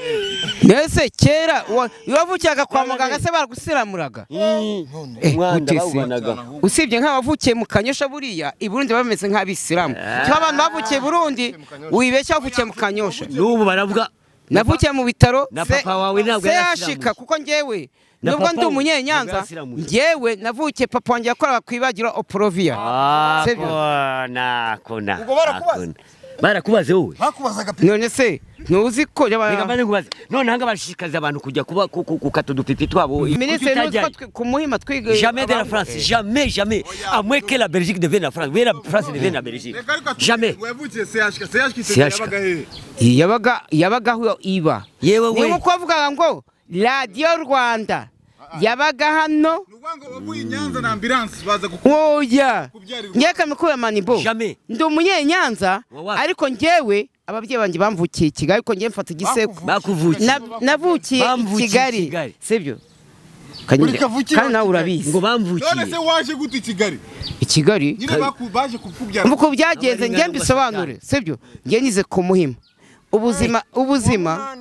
mbese kera wa- wavukiyaga kwa muganga se baragusiramuraga Eh, umwana gute se? bawubanaga usibye nk'abavukiye mu kanyosha buriya i burundi bameze nk'abisilamu cyangwa abantu bavukiye i burundi wibeshya wavukiye mu kanyosha n'ubu baravuga navukiye mu bitaro Na se- papa wawe ntabwo se yari yashika asiramutse. kuko ngewe Na nubwo papa ndi we umunyenyanza ntabwo yari asiramutse. ngewe navukiye papa wanjye yakoraga ku ibagiro oporovia Ah, Sibyo? kona kona Ubwo barakubaza? akona. barakubaze wowe bakubazaga pe none se ntuzi ko yaba- reka mbanze nkubaze none hanga bashishikariza abantu kujya kuba ku- ku- gukata udupipi twabo minisitiri ntuzi Kuki ko utajyayo? twe- ku muhima twiga Jamais de la abantu- France, jamais, jamais. À moins que la Belgique devienne la France. Oui, la France devienne la Belgique. Reka ariko atu- Jamais. Wavukiye CHK. CHK CHK. yabaga hehe? yabaga yabaga aho iba Yewe ni we. nk'uko bavugaga ngo radiyo rwanda yabaga hano Ni ukuvuga ngo wavuye i Nyanza na ambulance baza kuku- oya kubyara ngewe kamikura manibo Jamais. ndi umunyenyanza Wa wapi? ariko ngewe ababyeyi banjye bamvukiye i kigali ariko ngewe mfata igisekuru Bakuvukiye. Na- navukiye i Bamvukiye i kigali Kigali. sibyo Buri kavukire kandi nawe Ngo wa urabizi None se bamvukiye. waje gute i Kigali? i kigali Nyine baku- baje kukubyara. uko byagenze Abari ngewe ngaho mbisobanure sibyo ngewe nize ku muhima ubuzima ubuzima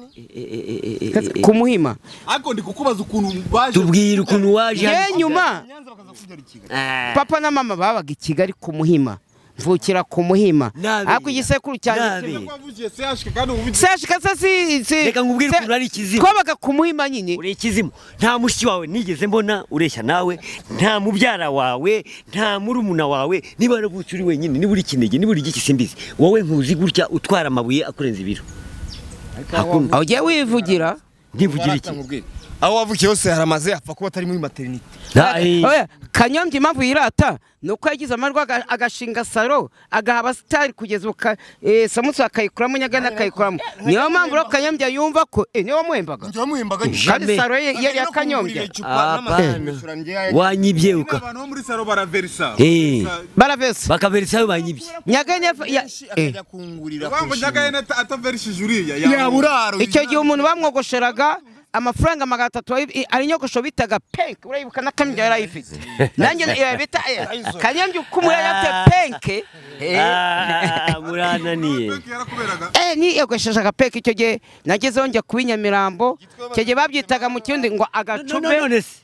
kumuhima ariko ndi kukubaza ukuntu baje tubwire ukuntu waje ye nyuma nyanza bakaza kujya kigali Ah. papa na mama babaga i kigali ku muhima mvukira ku muhima Nabi. ariko igisekuru Nabi. cyanjye Kuko wavugiye CHK kandi ubu bigiye sashika se si si Reka nkubwire se- ukuntu ari ikizimu. twabaga ku muhima nyine uri ikizimu nta mushiki wawe nigeze mbona ureshya nawe nta mubyara wawe nta murumuna wawe niba waravutse uri wenyine niba uri kinege niba uri igiki simbizi wowe nkuzi gutya utwara amabuye akurenza ibiro Hakuna. aho ugiye wivugira ntivugira iki aho wavukiye hose haramaze apfa kuba atari muri materinite Ay. Oya, kanyombya impamvu yirata ni uko yagize amajwi aga- agashinga salo agaha abasitari kugeza ubu ka- eh, samusi akayikuramo nyagana akayikuramo niyo mpamvu rero kanyombya yumva ko eh, niwe wamuhembaga njyewe muhembaga kandi salo ye ye ya kanyombya wanyibye uka abantu bo muri salo baraverisa Eh. baravese bakaberesa ayo banyibye nyaganya fa- ya- eh. Urumva ngo nyagahene ata- ataverishije uriya yaburaro icyo gihe umuntu bamwogosheraga amafaranga magana atatu wayi- ari inyogosho bitaga penke urayibuka na kanyombya yarayifite nanjye eh, bita eh, kanyombya uko umuntu yari afite penke eh. Ah, murananiye yarakuberaga Eh, niyogoshesha agapeka icyo gihe nagezeho njya kuba i Nyamirambo icyo gihe babyitaga mu kirundi ngo No- no- agacupe none se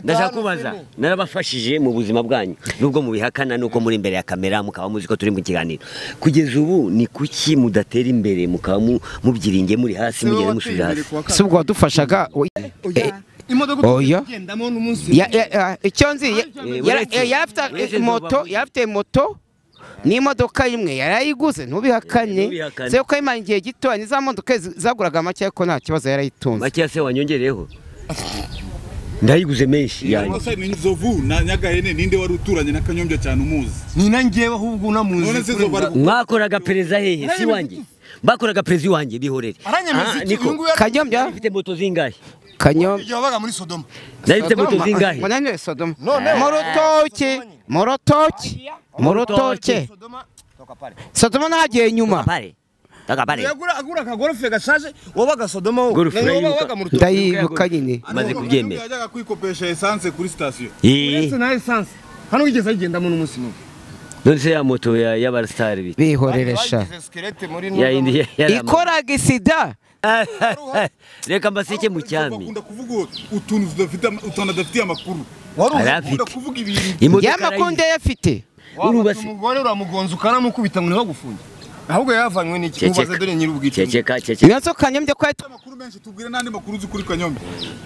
ndashaka kubaza narabafashije mu buzima bwanyu nubwo mubihakana nuko muri imbere ya kamera mukaba muzi ko turi mu kiganiro kugeza ubu ni kuki mudatera imbere mukaba mu- mubyiringe muri hasi mugenda musubira hasi si ubwo wadufashaga we- eh, imodoka Oya. tugendamo n'umunsi ya- ya- ya- icyo nzi ya- Eh, yara- uretse- eh, yarafite uretse eh, moto ntubabuze. yarafite moto n'imodoka imwe yarayiguze Eh, ntubihakane ntubihakane. se ko yimara igihe gito ni za modoka zi- zaguraga make ariko nta kibazo yarayitunze makeya se wanyongereyeho ndayiguze menshi yanyu Amasaha ni inzovu na nyagahene ninde wari uturanye na kanyombya cyane umuzi ni na njyewe ahubwo unamuzi none se izo bari mwakoraga pereza hehe si wanjye bakoraga pereza iwanjye bihorere Ah, aranyemeza iki niko. uyu nguyu yari- kanyombya Mfite moto zingahe kanyombya igihe wabaga muri sodoma narifite moto Sodoma, zingahe ngo nanone Sodoma mu rutoki mu rutoki mu rutoki Sodoma ntagiye nyuma pare taka pare yagura agura akagorofe gashaje wabaga sodoma wo Gorofe Na urayibuka. wabaga mu rutoki ndayibuka nyine maze kubyemera yajyaga kwikopesha esanse kuri sitasiyo Eh, Uretse na essence hano wigeze ayigendamo n'umunsi n'umwe none se ya moto ya- y'abarasitari bita bihoreresha ya yindi ya- yari ama- ikoraga isida reka mbaseke mu cyami bakunda kuvuga utuntu tudafite ama- utuntu adafitiye amakuru Yari bakunda afite kuvuga ibintu imodoka yamakunda yafite urubasi umugore uramugonza ukanamukubita ngo ntibagufunge ahubwo yavanywe n'iki mubaze dore nyir'ubwite ceceka ceceka ibibazo kanyombya ko yahita- amakuru menshi tubwire n'andi makuru uzi kuri kanyombya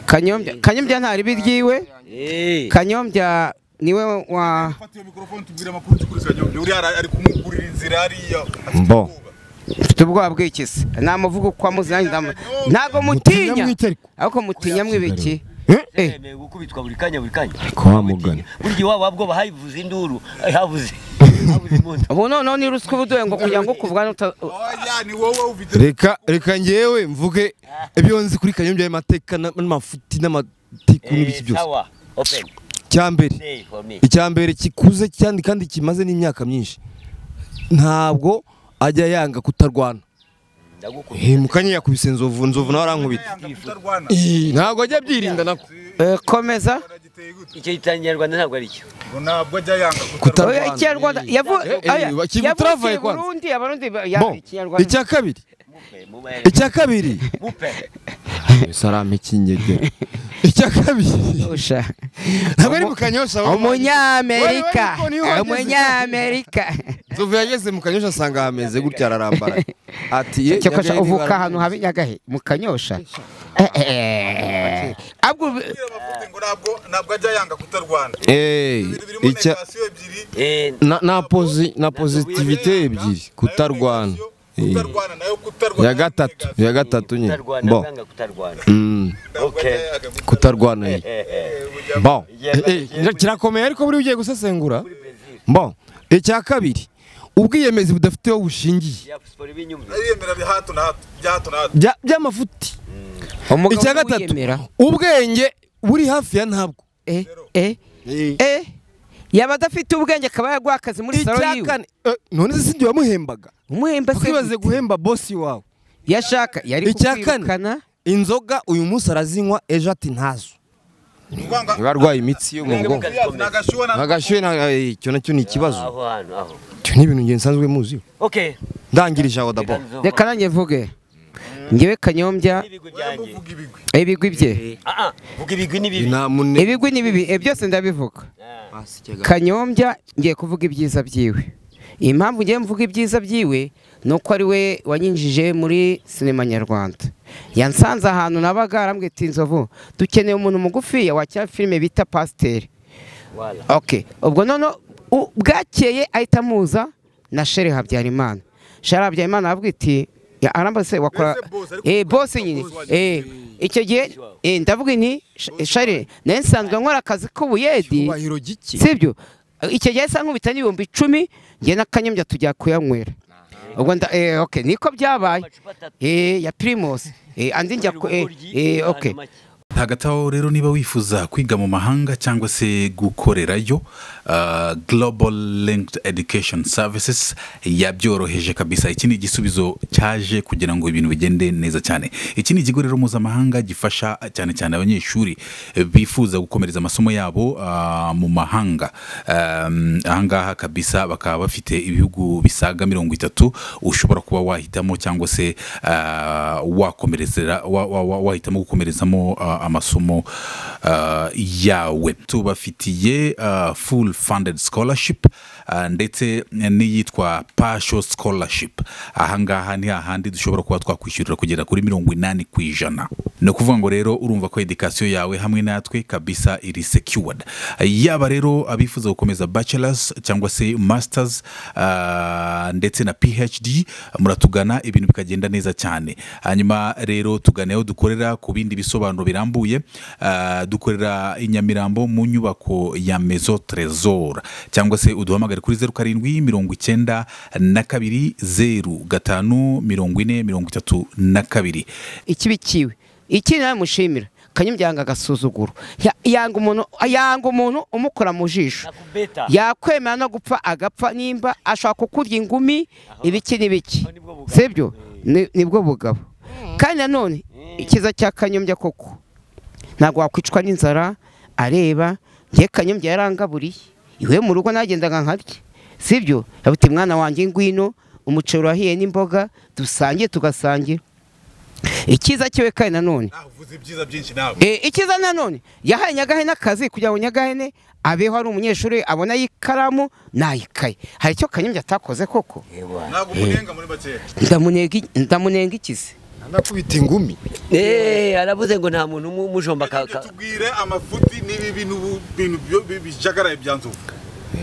kanyombya kanyombya nta ribi ryiwe Eh, kanyombya niwe wa fata iyo mikorofone tubwire amakuru uzi kuri kanyombya uriya ara- ari kumugurira inzira hariya afite Mbo. ubwoba. mfite ubwoba bw'ikisi namuvuga uko amuzanye ndamu- ntabwo mutinya ariko mutinya mwibiki Eh, yemewe gukubitwa buri kanya buri kanya Kuba mugana. buri gihe waba bwoba havuze induru eh, havuze havuze impundu ubu noneho ni ruswa ubuduhe ngo kugira ngo ukuvugane uta- oya ni wowe ufite reka reka njyewe mvuge ibyo nzi kuri kanyombya y'amateka na- n'amafuti n'amatiku n'ibiki Eh, byose sawa open icyambere day for me icyambere kikuze cyane kandi kimaze n'imyaka myinshi ntabwo ajya yanga kutarwana ndagukunda Eh, mukanye yakubise nzovu nzovu nawe arankubita yanga kutarwana Eh, ntabwo ajya abyirinda nako Eh, komeza aragiteye gute icyo itanyarwanda ntabwo ari cyo ngo ntabwo ajya yanga Kutarwana. Oya, ikinyarwanda yavu- Eh, eh, oya, bakigutravaye yavukiye i kwanza. burundi abarundi ba- ya- Bon, ikinyarwanda icya kabiri mupe mubere icya kabiri mupe sarame kinyegera icya kabiri Usha. ntabwo ari mu kanyosha ahubwo- umunyamerika Wowe, wowe, niyo wageze- umunyamerika nzovu yageze mu kanyosha asanga hameze gutya ararambara ati ye cyakosha nyagahe uvuka nibara- ahantu habe nyagahe mu kanyosha Eh, eh, eh. Ahubwo ubi- kutarwana ngo ntabwo ntabwo ajya yanga kutarwana Eh, ibintu birimo icya negasiyo ebyiri eh na, na, posi, na positivite ebyiri kutarwana Eh, kutarwana nayo kutarwana ya gatatu ya gatatu nyine kutarwana bon bwanga kutarwana Mm, Okay. kutarwana ye Eh, eh, bon Eh, eh, kirakomeye ariko buri ugiye gusesengura bon icya kabiri ubwiyemezi budafite aho bushingiye ya siporo ibinyumvira ariyemera bya hato na hato bya hato na hato Bya- by'amafuti umugabo icya gatatu wiyemera. ubwenge buri hafi ya ntabwo Eh, eh, eh. yaba adafite ubwenge akaba yaguha akazi muri salo icya yiwe kane eh, none se sinjye wamuhembaga umuhemba se ukibaze guhemba bosi wawe yashaka yari Icya kane. kukwirukana inzoga uyu munsi arazinywa ejo ati ntazo Uvanga- niba arwaye imitsi yo mu bwonko nagashyuwe na agashyuhe na- eh, icyo nacyo ni ikibazo aho hantu aho icyo ni ibintu ngiye nsanzwe muzi okay ndangirije aho dabo reka nanjye mvuge ngewe kanyombya n'ibigwi byanjye ibigwi bye Ah, ah, vuga ibigwi n'ibibi inamune ibigwi ni bibi eh, byose ndabivuga Hasi ikega- kanyombya ngiye kuvuga ibyiza byiwe impamvu ngiye mvuga ibyiza byiwe ni uko ari we wanyinjije muri sinema nyarwanda yansanze ahantu nabaga arambwira ati inzovu dukeneye umuntu mugufiya wakira filime bita pasiteri Wala. ok ubwo none bwakeye ahita amuza na shere habyarimana shere habyarimana aravuga iti "Ya, arambaza se wakora Mbese boss, ariko eh boss nyine eh icyo gihe eh, ndavuga nti "Sh- shere nawe nsanzwe nkora akazi k'ubuyedi Cyubahiro giki sibyo icyo gihe saa nkubita n'ibihumbi icumi njye n'akanyombya tujya kuyanywera ubwo nda eh, okay niko byabaye Amacupa atatu. eh ya primus eh andi njya ku- eh, eh, okay hagati aho rero niba wifuza kwiga mu mahanga cyangwa se gukorerayo ah, global linked education services yabyoroheje kabisa iki ni igisubizo cyaje kugira ngo ibintu bigende neza cyane iki ni ikigo rero mpuzamahanga gifasha cyane cyane abanyeshuri eh, bifuza gukomereza amasomo yabo ah, mu mahanga Um, ahangaha kabisa bakaba bafite ibihugu bisaga mirongo itatu ushobora kuba wahitamo cyangwa se ah, wakomerezera wa- wa- wa- wahitamo gukomerezamo ah, amasomo ah, yawe tubafitiye ah, full funded scholarship ah, ndetse n'iyitwa pasho scholarship ahangaha ni hahandi dushobora kuba twakwishyurira kugera kuri mirongo inani ku ijana ni ukuvuga ngo rero urumva ko edikasiyo yawe hamwe natwe kabisa iri secured yaba rero abifuza gukomeza bachelors cyangwa se masters ah, ndetse na phd muratugana ibintu bikagenda neza cyane hanyuma rero tugane aho dukorera ku bindi bisobanuro birambuye ah, dukorera i Nyamirambo mu nyubako ya Maison Trésor cyangwa se uduhamagare kuri zeru karindwi mirongo icyenda na kabiri zeru gatanu mirongo ine mirongo itatu na kabiri ikibi kiwe iki nawe mushimira kanyombya yanga agasuzuguro Ya- yanga umuntu yanga umuntu umukora mu jisho Nakubeta. yakwemera no gupfa agapfa nimba ashobora kukurya ingumi ibiki n'ibiki Aho nibwo bugabo. sibyo Ni- nibwo bugabo kandi nanone ikiza cya kanyombya koko ntabwo wakwicwa n'inzara areba ngiye kanyombya yarangaburiye iwe mu rugo nagendaga nkarya sibyo yabuti mwana wanjye ngwino umuceri urahiye n'imboga dusangiye tugasangira ikiza kiwe kandi nanone uvuze ibyiza byinshi nawe Eh, ikiza nanone yahaye nyagahene akazi kugira ngo nyagahene abeho ari umunyeshuri abona ikaramu n'ayikaye hari icyo kanyombya atakoze koko ntabwo umunenga muri bakeya ndamunenga i- ndamunenga ikizi anakubita ingumi Eh, aravuze ngo nta muntu umu- umujomba ka- ka- tubwire amafuti n'ibibi n'ubu- bintu byo- bi- bijagaraye bya nzovu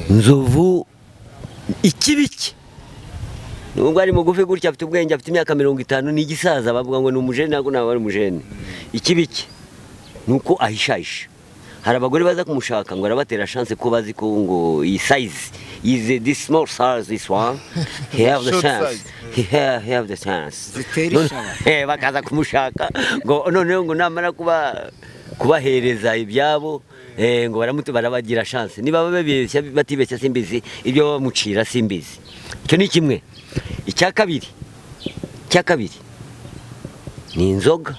nzovu ikibiki nubwo ari mugufi gutya afite ubwenge afite imyaka mirongo itanu ni igisaza bavuga ngo ni umujene ntabwo naba ari umujene ikibiki ni uko ahishahisha hari abagore baza kumushaka ngo arabatera chance ko bazi ko ngo iyi size is this small size this one he have the Short chance size. he have, he have the chance Zitera None- ishaba. Eh, bakaza kumushaka ngo noneho ngo namara kuba kubahereza ibyabo eh, ngo baramutu barabagira chance niba babeshya batibeshya simbizi ibyo bamucira simbizi icyo ni kimwe icya kabiri icya kabiri ni inzoga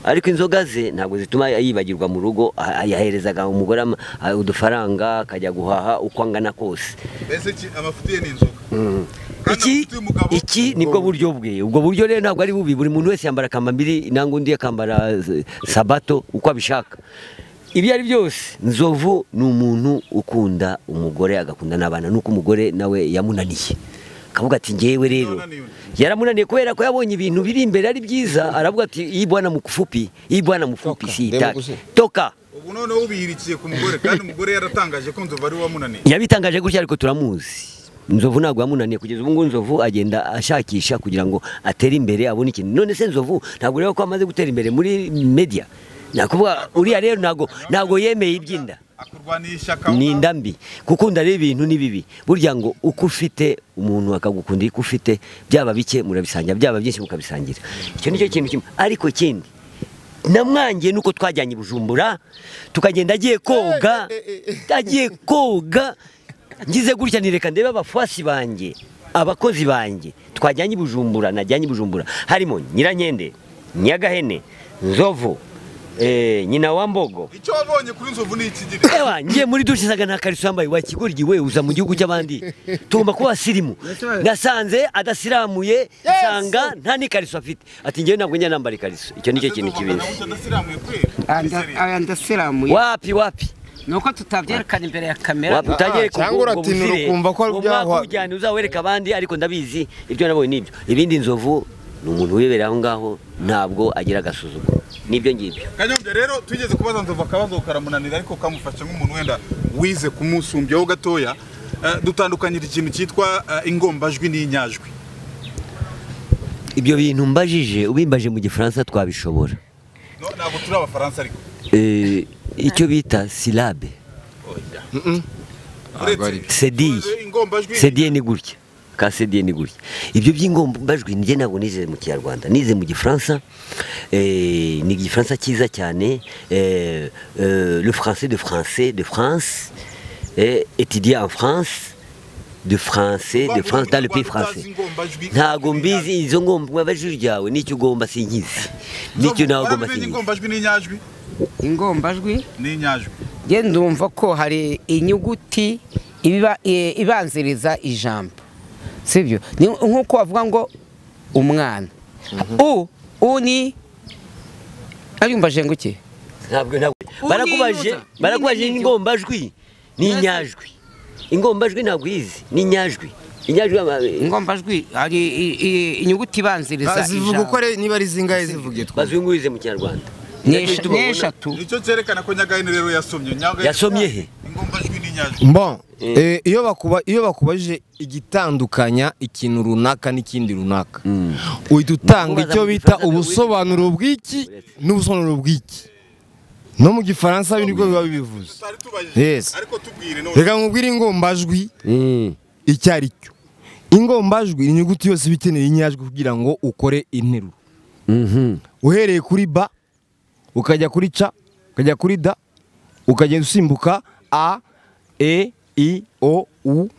ariko inzoga ze ntabwo zituma yibagirwa mu rugo a- a- yaherezaga umugore ama- a- udufaranga akajya guhaha uko angana kose mbese iki- amafuti ye ni inzoga iki kandi amafuti y'umugabo iki nibwo buryo bwe ubwo buryo rero ntabwo ari bubi buri muntu wese yambara akambambiri nangwa undi akambara eh, sabato uko abishaka ibyo ari byose nzovu ni umuntu ukunda umugore agakunda n'abana nuko umugore nawe yamunaniye akavuga ati ngewe rero Yamunaniye. yaramunaniye kubera ko yabonye ibintu biri imbere ari byiza aravuga ati iyi bwana mufupi iyi bwana mufupi Toka, si reba itaka gusa. toka ubu noneho ubihirikiye ku mugore kandi umugore yaratangaje ko nzovu ari we wamunaniye yabitangaje gutya ariko turamuzi nzovu ntabwo yamunaniye kugeza ubu ngubu nzovu agenda ashakisha kugira ngo atere imbere abone ikintu none se nzovu ntabwo ureba ko amaze gutera imbere muri media nakuvuga uriya rero ntabwo ntabwo yemeye iby'inda akurwaniye ishyaka ni inda mbi gukunda rero ibintu ni bibi burya ngo uko ufite umuntu akagukunda uko ufite byaba bike murabisangira byaba byinshi mukabisangira icyo nicyo kintu kimwe ariko ikindi namwangiye nuko twajyanye i bujumbura tukagenda agiye koga agiye koga ngize gutya nireka ndebe abafuasi banjye abakozi banjye twajyanye i bujumbura najyanye i bujumbura harimo nyirankende nyagahene nzovu eh, nyina wa mbogo icyo wabonye kuri nzovu ni ikigiri ewa ngiye muri dushe isaga nta kariso yambaye wakigoryi we uza mu gihugu cy'abandi tugomba kuba abasirimu nasanze adasiramuye nsanga nta n'ikariso afite ati ngewe ntabwo njya nambara ikariso icyo nicyo kintu kibizi adasiramuye kwera aya ndasiramuye wapi wapi ni uko tutabyerekana imbere ya kamera wapi utagereka cyangwa uratinura ukumva ko ari byahwa byahwa- ujyana uzawereka abandi ariko ndabizi ibyo nabonye nibyo ibindi nzovu ni umuntu wibera aho ngaho ntabwo agira agasuzuguro nibyo ngibyo kanyombya rero tugeze kubaza nzovu akabazo karamunanira ariko kamufashe nk'umuntu wenda wize kumusumbyaho gatoya Eh, dutandukanyira ikintu cyitwa eh, ingombajwi n'inyajwi ibyo bintu mbajije ubimbaje mu gifaransa twabishobora No, ntabwo turi abafaransa ariko Eh, icyo bita silabe uretse sediye ingombajwi sediye ni gutya ka sediye ni gutya ibyo by'ingombajwi njye ntabwo nize mu kinyarwanda nize mu gifaransa eh, ni igifaransa cyiza cyane eh, eh, le français de français de france eh, étudié en france de français de france dans le pays français ntabwo mbizi izo ngombajwi ryawe nicyo ugomba sinkizi nicyo nawe ugomba Uramenye sinkizi ingombajwi n'inyajwi ingombajwi n'inyajwi njye ndumva ko hari inyuguti ibiba- e, ibanziriza ijambo sibyo Ni nk'uko bavuga ngo umwana u u ni abimbaje ngo iki ntabwo ntabwo barakubaje Unintuza. barakubaje Unintuza. ingombajwi n'inyajwi ingombajwi ntabwo izi n'inyajwi inyajwi ama- ingombajwi hari i- i- inyuguti ibanziriza zivuga uko ijambo ari- niba ari zingahe zivuge twumve. bazungurize mu kinyarwanda N'esh- n'eshatu nicyo cyerekana ko nyagahene rero yasomye Nyagahene- Yasomye he? ingombajwi n'inyajwi Bon, eh, iyo bakuba iyo bakubajije igitandukanya ikintu runaka n'ikindi runaka uhita utanga Kubaza icyo mu bita Gifaransa ubusobanuro bw'iki n'ubusobanuro bw'iki no mu gifaransa ibi nibwo biba bibivuze tutari tubajije Yes. ariko tubwire none reka nkubwire ingombajwi icyo ari cyo ingombajwi ni inyuguti yose iba ikeneye inyajwi kugira ngo ukore interuro uhereye kuri ba ukajya kuri ca ukajya kuri da ukagenda usimbuka a e i o u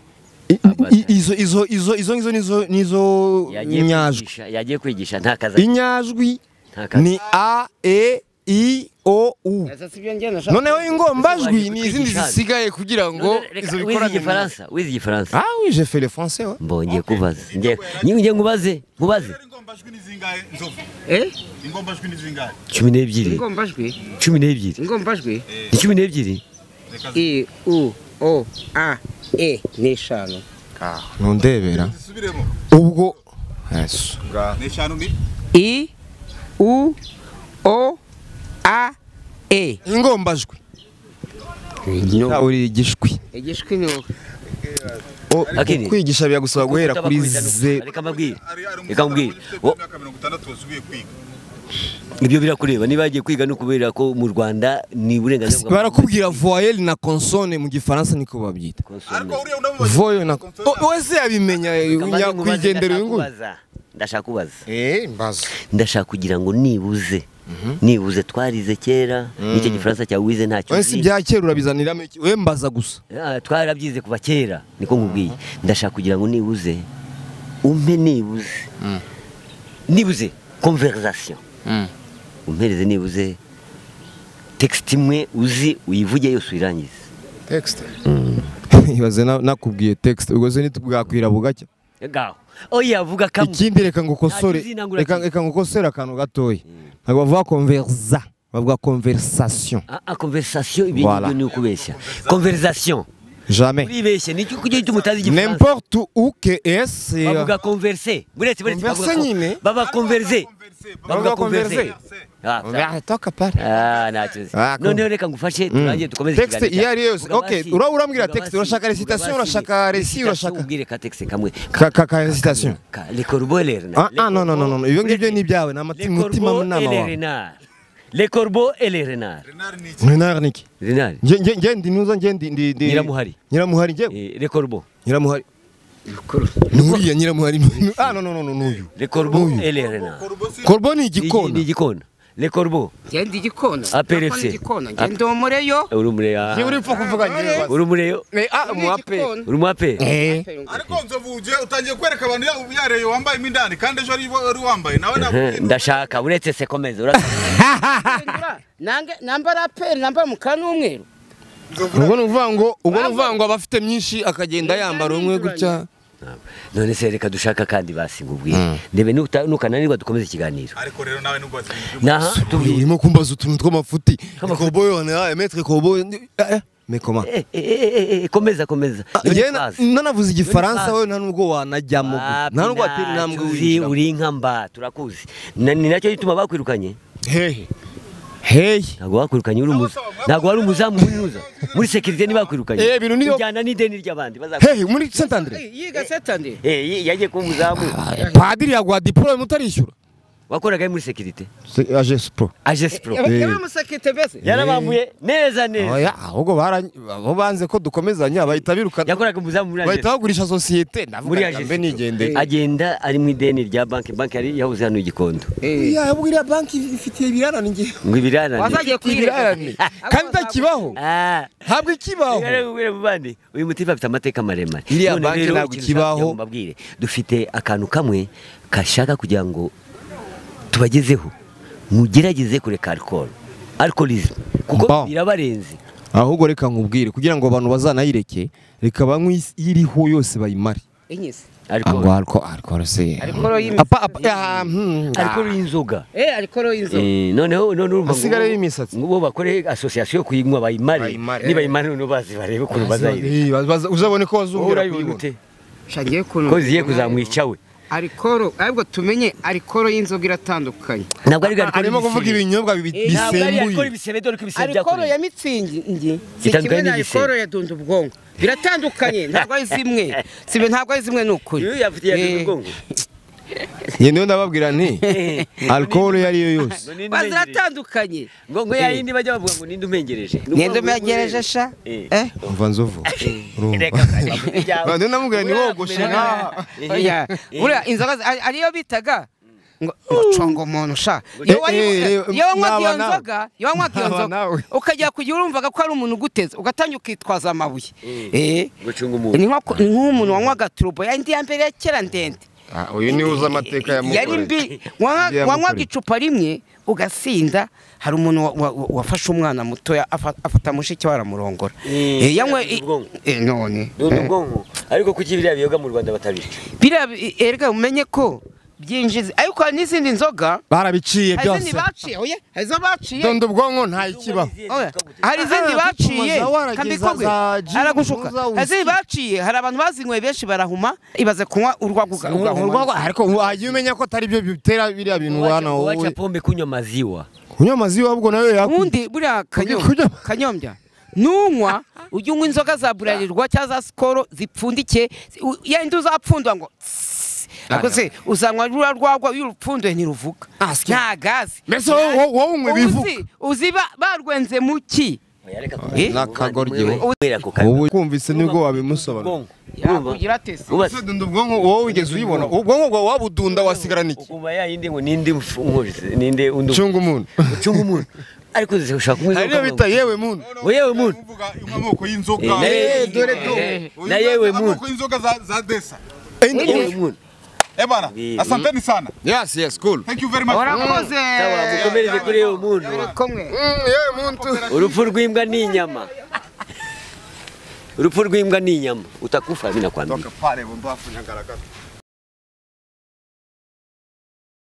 I- i- izo izo izo izo ngizo nizo nizo yagiye nyajwi kwigisha yagiye kwigisha nta kazi afite. inyajwi Nta kazi. ni a e i o u noneho ingombajwi ni izindi Kwigisha. zisigaye kugira ngo None reka izo wize bikorane na- igifaransa wize igifaransa ah oui j'ai fait le français ouais mbongeye kubaza Ngiye- ngiye nkubaze nkubaze Rero ingombajwi ni zingahe nzovu Eh? ingombajwi ni zingahe cumi n'ebyiri ingombajwi cumi n'ebyiri ingombajwi ni cumi n'ebyiri i u o a e ni eshanu ntundebera zisubiremo ubwo Yesu. ni eshanu ni i u o a e ingombajwi uri igishwi igishwi ni uko O- Akini. kwigisha biragusaba guhera Kuko kuri utabakwizana. ze reka mbabwire ari ari reka mbabwire Wo- imyaka mirongo itandatu wasubiye kwiga ibyo birakureba niba yagiye kwiga no kubera ko mu rwanda ni uburenganzira bwa barakubwira voyelle na consonne mu gifaransa niko babyita ariko Konsombe. uriya unamubaza voyelle na Consonne. O- wese yabimenya Reka mbanze unya- nkubaze, kwigendera ndashaka uyu nguyu kubaza. ndashaka kubaza eh mbazo ndashaka kugira ngo nibuze nibuze twarize kera n'icyo gifaransa cyawe wize ntacyo wese uzi. ibya kera urabizaniniramo iki we mbaza gusa Ah, twarabyize kuva kera niko nkubwiye ndashaka kugira ngo nibuze umpe nibuze nibuze conversation umpereze nibuze text imwe uzi uyivuge yose uyirangize texte ibaze na- nakubwiye texte ubwo se ntitubwakwira bugacya ngaho oya vuga kamwe ikindi reka ngo ukosore Nta kizinangura reka kimwe. reka ngo ukosore akantu gatoya ntabwo bavuga conversa bavuga conversation Ah, ah, conversation ibyo Voilà. ngibyo ni ukubeshya conversation jamais uribeshye nicyo kugira icyo mutazi igifaransa n'importe où que est bavuga converse buretse buretse Converse bavuga ko- nyine. baba converse Bavuga bavuga converse Ah, Ah, toka pale ah ntacyo uzi Ah, noneho reka ngufashe turangiye dukomeze Texte ikiganiro iyo ari yo yose. cyacu. Okay, Vuga ura- urambwira basi, texte, urashaka vuga recitation, basi, urashaka resi, recitation, urashaka- umbwire ka texte kamwe Ka- ka- ka recitation. Ka- le corbeau et l'ernard. Ah, ah, Le non, non, non, non, corbeau- ibyo ngibyo uretse- ni ibyawe, ni amati- Le umutima corbeau munama et le wawe. renard. le corbeau et le renard Renard ni iki Renard niki renard nge nge nge ndi nuza nge ndi ndi ndi Nyiramuhari. Nyiramuhari nge Eh, le corbeau Nyiramuhari Nuriya Nyiramuhari ah no no no no nuyu le corbeau Nuyu. et le renard Korbo ni Ni- igikona ni igikona le corbeau ngenda igikona APRC. Ndakora igikona ngenda umureyo urumure ah. nge uripfa kuvuga nge urumure yo Eh ah mu ape igikona. uri mu ape eh ariko nzovu ugiye utangiye kwereka abantu ya- yareye wambaye imindani kandi ejo ari wari wambaye nawe ntabwo ndashaka uretse se komeza urasa Hindura, nange nambara aperi nambara umukara n'umweru ubwo ni ukuvuga ngo ubwo ni ukuvuga ngo aba afite myinshi akagenda yambara umwe gutya none se reka dushaka kandi basiga ubwiye ndebe nuta- nukananirwa dukomeze ikiganiro ariko rero nawe nubwo wasinze naha tubwire urimo kumbaza utuntu tw'amafuti Tw'amafuti. koboyi wanera emetre koboyi mekoma Eh, eh, eh, eh, eh, komeza komeza njyewe na- Ntibaze. nanavuze igifaransa fazi. we nta nubwo wanajyamo Wapi nta nubwo watera ntacyo intambwe uzi, winjiramo uri inka mba turakuzi Na- ni nacyo gituma bakwirukanye hehe hehe ntabwo bakwirukanye uri umuza ntabwo wari umuzamu muri ruza muri sekirite ntibakwirukanye Eh, bintu niyo- ujyana n'ideni ry'abandi bazakwirukanye hehe muri saint andre yiga setande yagiye kuba umuzamu padiri yaguha diporome utarishyura wakoraga he muri sekirite Se- aje siporo agesipo yaramusekirite mbese yarabambuye neza neza Oya, ahubwo bara- aho banze ko dukomezanya bahita birukana yakoraga umuzamu muri bahita agesipo bagurisha sosiyete muri ndavuga mbe nigendeye agesipo agenda ari mu ideni rya banki banki yari yabuze hano igikondo Ya, ubwo iriya banki ifitiye ibirarane ngiye ngo ibiranane wazagiye kuyireka ibirarane kandi itakibaho Ah. ntabwo ikibaho Rero ubwire mu bandi, uyu mutipe afite amateka maremare Iriya None banki rero ntabwo ikintu ikibaho. ushaka kugira ngo mbabwire, dufite akantu kamwe kashaka kugira ngo tubagezeho mugerageze kureka alcohol alcoholism kuko Bon. birabarenze ahubwo reka nkubwire kugira ngo abantu bazanayireke reka banywe is- iriho yose bayimare inyise alcohol ngo ariko ariko se Alcohol y'imisatsi. apa apa ya, hmm, alcohol ah. y'inzoga eh ariko inzoga Eh, noneho none urumva ngo Hasigare bo- y'imisatsi. ngo bo bakore asosiyasiyo yo kuyinywa bayimare Bayimare. nibayimare noneho bazi barebe ukuntu bazayireka Eh, baza- uzabone ko wowe wazongera urayibona kuyibona ute shagiye kuntu ko zigiye kuzamwica we arikoro ahubwo tumenye arikoro y'inzoga iratandukanye ntabwo ari alcohol arimo kuvuga y'ibisembe. ibinyobwa bi- ntabwo ari alcohol bisembuye y'ibisebe dore ko ibisebe arikoro byakoreye. ya mitsingi si Itandukanye kimwe na n'igisebe. arikoro ya dunda ubwonko biratandukanye ntabwo ari zimwe sibe ntabwo ari zimwe ni ukuri Iyo yafitiye Eh, umugongo. njye niyo ndababwira nti alcohol iyo ari yo yose Ngo ninde ba- umenyereje? ziratandukanye ngo ngo ya yindi bajya bavuga ngo ninde umenyereje ngende umegereje sha Eh. eh umva nzovu urumva. Reka bari, ibyawe. Ba, niyo namubwira nti Buriya wogoshe kumenya- nkaha oya buriya inzoga zi- ari- ariyo bitaga ngo ngo congo muntu sha iyo Eh, eh, wanywa- eh, iyo wanywaga iyo naba nawe. nzoga iyo wanywaga iyo Naba nzoga nawe. ukajya kugira urumvaga ko ari umuntu uguteze ugatangira ukitwaza amabuye eh ni gucunga umuntu nko- ni nk'umuntu wanywaga turubo ya ndi ya mbere ya kera ndende Ah, uyu niwe uzi amateka ya yari Mukore. mbi wanywa- Yamukoreye. wanywaga icupa rimwe ugasinda hari umuntu wa- wa- wa- wafashe umwana mutoya afa- afata mushiki we aramurongora Eh, Eh, yanywe ni ubwonko. eh, none ni ubwonko ariko kuki biriya biyoga mu rwanda batabica biriya bi- erega umenye ko byinjiza ariko hari n'izindi nzoga barabiciye hari izindi byose baciye oya hari izo baciye dondo ubwonko nta ikibaho oya, hari izindi Aha, baciye tumaza warageza kambikogwe za Jim, aragushuka muza hari izindi usige. baciye hari abantu bazinyweye benshi barahuma ibaze kunywa urwagwa uga- ugahuma urwagwa ariko wajya umenya ko atari byo bitera biriya bintu wana wowe waca pombe kunywa maziwa kunywa amazi ahubwo nayo yakunda ubundi buriya kanyo- kujya- kanyombya nunywa ujye unywa inzoga za burarirwa cyangwa za sikoro zipfundikiye u- yenda uzapfundwa ngo tsss. ariko se uzanywa rura rwagwa iyo urupfunduye ntiruvuga nta gazi mbese wowe- wowe wowe unywe bivuga uzi uzi ba- barwenze mu ki Eh? N'akagoryi we. kubera ku kanwa wowe kumvise nibwo wabimusobanura ubwonko urumva Yakugira atese ubase dondo ubwonko wowe wigeze uyibona ubwonko bwawe wabudunda wasigarana iki ukumva ya yindi ngo ninde mfu- umwumvise ninde undi cunga umuntu ucunga umuntu ariko ushaka kunywa hari niyo inzoga bita yewe muntu ngo yewe muntu uvuga amoko y'inzoga Eh, na yewe- dore do. eh, na yewe muntu amoko y'inzoga za- za desa Na yewe muntu eh bana Eh, asanteni sana yes yes cool thank you very much warakoze Sawa, mukomereze kuri yewe muntu kumwe Mm, yewe muntu urupfu rw'imbwa ni inyama urupfu rw'imbwa ni inyama utakufa binakwambira pale bombafu nyagaragara